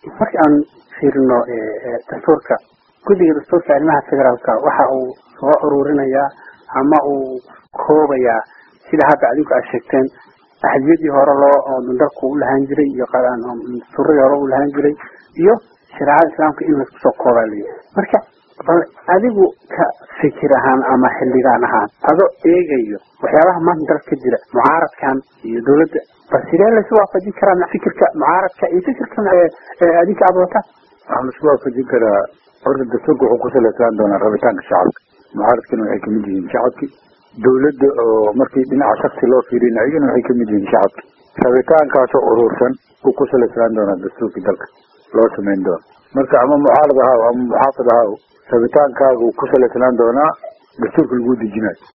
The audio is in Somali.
marka aan fiirino dastuurka guddiga dastuurka arrimaha federaalka waxa uu soo ururinayaa ama uu koobayaa sida hadda adinku aad sheegteen axdiyadii hore loo dalku u lahaan jiray iyo dastuuradii hore u lahaan jiray iyo shareecada islaamka in laisku soo koobaa layihi marka bal adigu ka fikir ahaan ama xildhigaan ahaan adoo eegayo waxyaabaha maanta dalka ka jira mucaaradkan iyo dawladda bal sidee laysu waafajin karaa fikirka mucaaradka iyo fikirka adinka aad wataan waxaa laisku waafajin karaa horta dastuurka wuxuu ku salaysaan doonaa rabitaanka shacabka mucaaradkana waxay kamid yihiin shacabki dawladda oo markii dhinaca shaksi loo fiirin ayagana waxay kamid yihiin shacabki rabitaankaasoo urursan uu ku salaysaan doonaa dastuurkii dalka loo samayn doono marka ama mucaarad ahaw ama muxaafid ahaw rabitaankaagu ku salaysnaan doonaa dastuurka lagu dejinayo